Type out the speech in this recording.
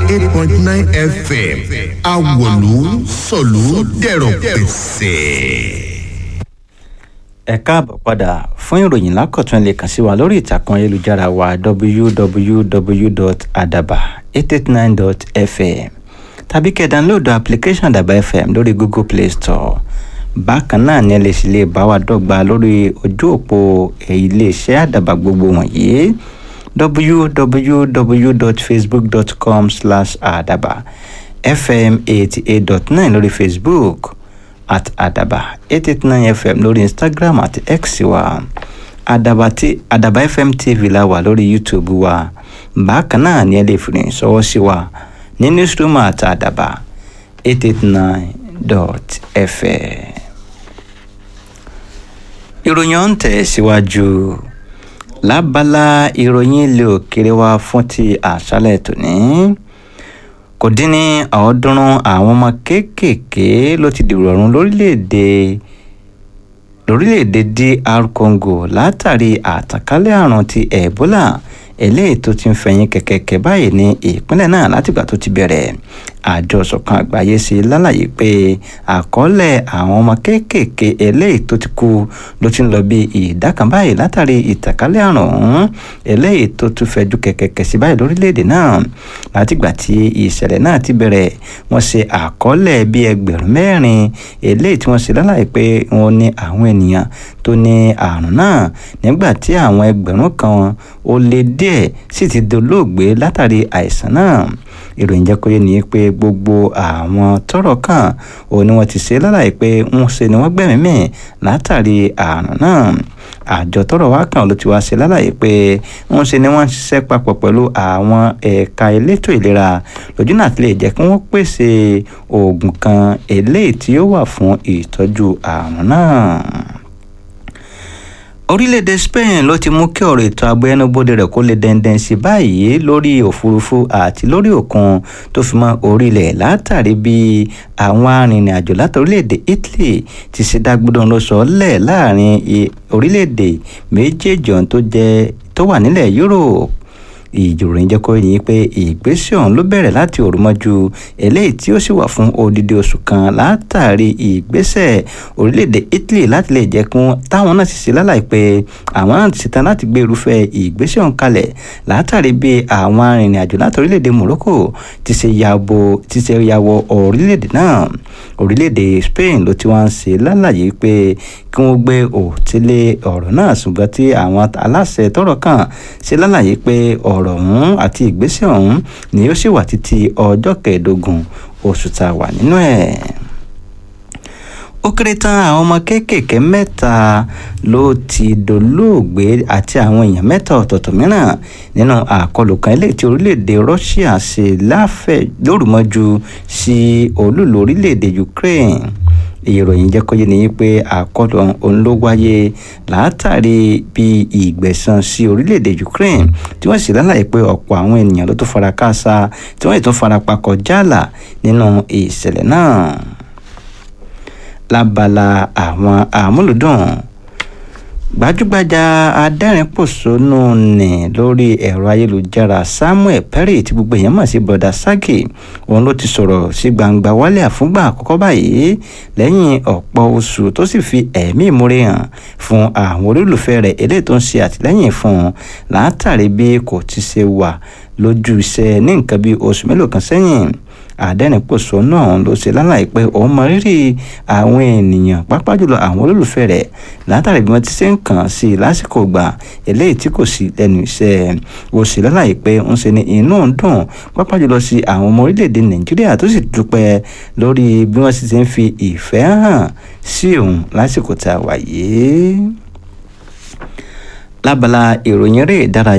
eight point nine fm awolu sọ̀lú dẹ̀rọ̀ pẹ̀sẹ̀. ẹ káàbọ̀ padà fún ìròyìn lákọ̀tún lè kàn sí wa lórí ìtàkùn ayélujára wa www.adaba889.fm tàbí kẹ́ dánlóòdù application àdàbà fm lórí google play store bákan náà ni ẹ lè sì lè bá wa dọ́gba lórí ojú òpó iléeṣẹ́ àdàbà gbogbo wọ̀nyí www.facebook.com slash àdàbà fm eighty eight dot nine lórí facebook at àdàbà eight eight nine fm lórí instagram àti x wa àdàbà tí àdàbà fm tv la wà lórí youtube wa bákan náà ni ẹ lè fi rìn sọ́wọ́ sí wa ní newsroom àti àdàbà eight eight nine dot fm. ìròyìn ọ̀hún tẹ̀ síwájú lábala ìròyìn ilé òkèrè wa fún ti àṣálẹ̀ tòní kò dín ní ọ̀ọ́dúnrún àwọn ọmọ kéékèèké ló ti dìrò ọ̀run lórílẹ̀‐èdè lórílẹ̀‐èdè dr congo látàrí àtànkálẹ̀ àrùn ti ebola eléyìí tó ti ń fẹ̀yìn kẹ̀kẹ́kẹ́ báyìí ní ìpínlẹ̀ náà látìgbà tó ti bẹ̀rẹ̀ àjọ ṣọ̀kan àgbáyé ṣe lálàyé pé àkọọ́lẹ̀ àwọn ọmọ kéékèèké eléyìí tó ti kú ló ti ń lọ bí ìdá kan báyìí látàrí ìtànkálẹ̀ àrùn ọ̀hún eléyìí tó tún fẹ̀jú kẹ̀kẹ́kẹ́ sí báyìí lórílẹ̀‐èdè náà látìgbà tí ìṣẹ̀lẹ̀ náà ti bẹ̀rẹ̀ wọ́n ṣe àkọọ́lẹ̀ bí ẹgbẹ̀rún mẹ́rin eléyìí tí wọ́n ṣe lálàyé pé wọ́n ní àwọn ènìyàn tó ní àrùn náà nígbà tí àwọn ẹgbẹ̀rún kan ó lé díẹ̀ sì ti dolóògbé látàrí àìsàn náà ìròyìn jẹ́ kó yé ni pé gbogbo àwọn tọ́rọ̀ kàn ó ní wọ́n ti ṣe lálàyé pé ń ṣe ni wọ́n gbẹ̀mí mì látàrí àrùn náà àjọ tọ́rọ̀ wá kàn ló ti wá ṣe lálàyé pé ń ṣe ni wọ́n ń ṣiṣẹ́ papọ̀ pẹ̀lú àwọn ẹ̀ka elétò ìlera lójú náà ti lè jẹ́ kí wọ́n pèsè oògùn kan eléyìí tí ó wà fún ìtọ́jú àrùn náà orílẹ̀-èdè spain ló ti mú kí ọ̀rọ̀ ètò ààbò ẹnubodè rẹ̀ kó lè dẹ́ndẹ́n sí báyìí lórí òfurufú àti lórí òkun tó fi mọ́ orílẹ̀ látàrí bí àwọn arìnrìn-àjò láti orílẹ̀-èdè italy ti ṣe dágbódò ló sọ lẹ̀ láàrin orílẹ̀-èdè méjèèjì ọ̀hún tó jẹ́ tó wà nílẹ̀ europe ìjòròyìn jẹ́ kó yìí pé ìgbésẹ̀ ọ̀hún ló bẹ̀rẹ̀ láti òrùmọ́jú eléyìí tí ó sì wà fún odidi oṣù kan látàrí ìgbésẹ̀ orílẹ̀-èdè italy láti lè jẹ́ kún táwọn náà ti ṣe láláì pé àwọn náà ti ṣetán láti gbé irúfẹ́ ìgbésẹ̀ ọ̀hún kalẹ̀ látàrí bí àwọn arìnrìn-àjò láti orílẹ̀-èdè morocco ti ṣe yàbò ti ṣe yàwọ̀ orílẹ̀-èdè náà orílẹ̀-èdè spain ló ti wá ń ṣe lálàyé pé kí wọ́n gbé òtílé ọ̀rọ̀ náà ṣùgbọ́n tí àwọn aláṣẹ tọ́rọ̀ kàn ṣe lálàyé pé ọ̀rọ̀ ọ̀hún àti ìgbésẹ̀ ọ̀hún ni ó sì wà títí ọjọ́ kẹẹ̀ẹ́dógún oṣù tá a wà nínú ẹ̀ ó kéré tán àwọn ọmọ kéékèèké mẹ́ta ló ti dolóògbé àti àwọn èèyàn mẹ́ta ọ̀tọ̀ọ̀tọ̀ mìíràn nínú àkọlù kan eléyìí tí orílẹ̀-èdè Russia ṣe láfẹ̀ lórúmọ́jú sí olúlu orílẹ̀-èdè Ukraine ìròyìn jẹ́ kó yé ni pé àkọlù ọ̀hún ló wáyé látàrí bí ìgbẹ̀san sí orílẹ̀-èdè Ukraine tí wọ́n sì lálàyé pé ọ̀pọ̀ àwọn ènìyàn ló tún fara káásá tí wọ́n sì tún fara pa kọjá àlà nínú ìṣẹ̀lẹ̀ náà lábala àwọn àmúlùdùn gbajúgbajà adẹ́rìn-pòṣónú ní lórí ẹ̀rọ ayélujára Samuel Perry tí gbogbo èèyàn mọ̀ sí broda Saki òun ló ti sọ̀rọ̀ sí gbangba wálé àfúngbà àkọ́kọ́ báyìí lẹ́yìn ọ̀pọ̀ oṣù tó sì fi ẹ̀mí ìmúre hàn fún àwọn olólùfẹ́ rẹ̀ eléyìí tó ń ṣe àtìlẹ́yìn fún un látàrí bí kò ti ṣe wà lójú iṣẹ́ ní nǹkan bí oṣù mélòó kan sẹ́yìn àdẹ́rìnpòṣónú ọ̀hún ló ṣe lálàyé pé òun mọ rírì àwọn ènìyàn pápá jùlọ àwọn olólùfẹ́ rẹ̀ látàrí bí wọ́n ti ṣe ń kàn sí i lásìkò gbà eléyìí tí kò sí lẹ́nu iṣẹ́ ó sì lálàyé pé ń ṣe ní inú ń dùn pápá jùlọ sí àwọn ọmọ orílẹ̀-èdè nàìjíríà tó sì dúpẹ́ lórí bí wọ́n sì ti ń fi ìfẹ́ hàn sí òun lásìkò tá a wà yìí lábala ìròyìn eré ìdárayá